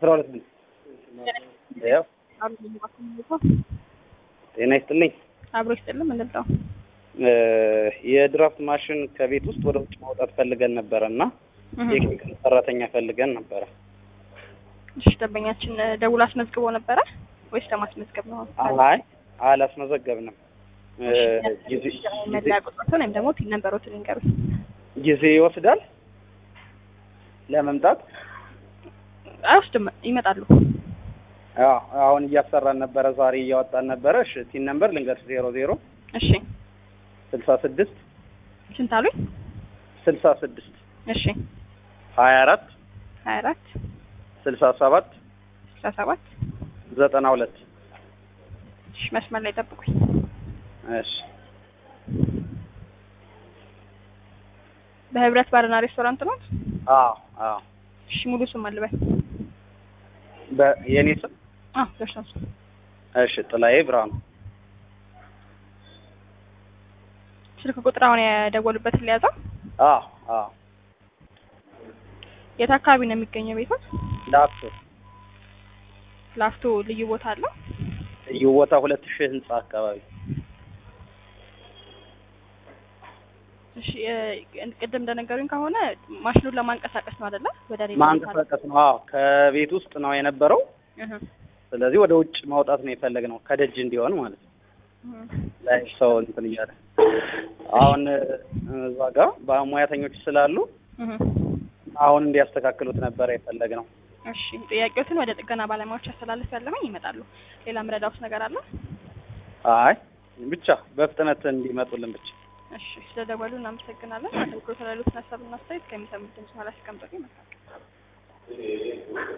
አስራ ሁለት ምን ያው ጤና ይስጥልኝ። አብሮ ይስጥልም እንልጠው የድራፍት ማሽን ከቤት ውስጥ ወደ ውጭ ማውጣት ፈልገን ነበረ እና ቴክኒካል ሰራተኛ ፈልገን ነበረ። እሺ ደንበኛችን ደውሎ አስመዝግቦ ነበረ ወይስ ለማስመዝገብ ነው? አይ አላስመዘገብንም። ጊዜ መለያ ቁጥሮትን ወይም ደግሞ ፒን ነምበሮትን ይንገሩኝ። ጊዜ ይወስዳል ለመምጣት። አይወስድም፣ ይመጣሉ። አዎ አሁን እያሰራን ነበረ፣ ዛሬ እያወጣን ነበረ። እሺ ቲን ነምበር ልንገርሽ፣ ዜሮ ዜሮ እሺ ስልሳ ስድስት ስንት አሉኝ? ስልሳ ስድስት እሺ ሀያ አራት ሀያ አራት ስልሳ ሰባት ስልሳ ሰባት ዘጠና ሁለት እሺ መስመር ላይ ጠብቁኝ። እሺ በህብረት ባርና ሬስቶራንት ነው? አዎ አዎ እሺ ሙሉ ስም አልበል። በየኔ ስም አዎ ደርሰን ስም እሺ ጥላዬ ብርሃኑ ስልክ ቁጥር አሁን የደወሉበትን ሊያዘው። አዎ አዎ የት አካባቢ ነው የሚገኘው ቤቶት? ላፍቶ ላፍቶ ልዩ ቦታ አለው? ልዩ ቦታ ሁለት ሺህ ህንጻ አካባቢ እሺ እ- ቅድም እንደነገሩኝ ከሆነ ማሽኑን ለማንቀሳቀስ ነው አይደለ? ወደ ሌላ ቦታ ማንቀሳቀስ ነው። አዎ ከቤት ውስጥ ነው የነበረው። እህ ስለዚህ ወደ ውጭ ማውጣት ነው የፈለግነው ከደጅ እንዲሆን ማለት ነው። እህ ላይ ሰው እንትን እያለ አሁን እዛ ጋር በሙያተኞች ስላሉ እህ አሁን እንዲያስተካክሉት ነበረ የፈለግነው። እሺ ጥያቄዎትን ወደ ጥገና ባለሙያዎች አስተላልፍ ያለሁኝ ይመጣሉ። ሌላ ምረዳውስ ነገር አለ? አይ ብቻ በፍጥነት እንዲመጡልን ብቻ። እሺ ስለደወሉ እናመሰግናለን። አገልግሎት ላሉት ሀሳብና አስተያየት ከሚሰሙት ድምጽ ኋላ ሲቀምጡ ይመጣል።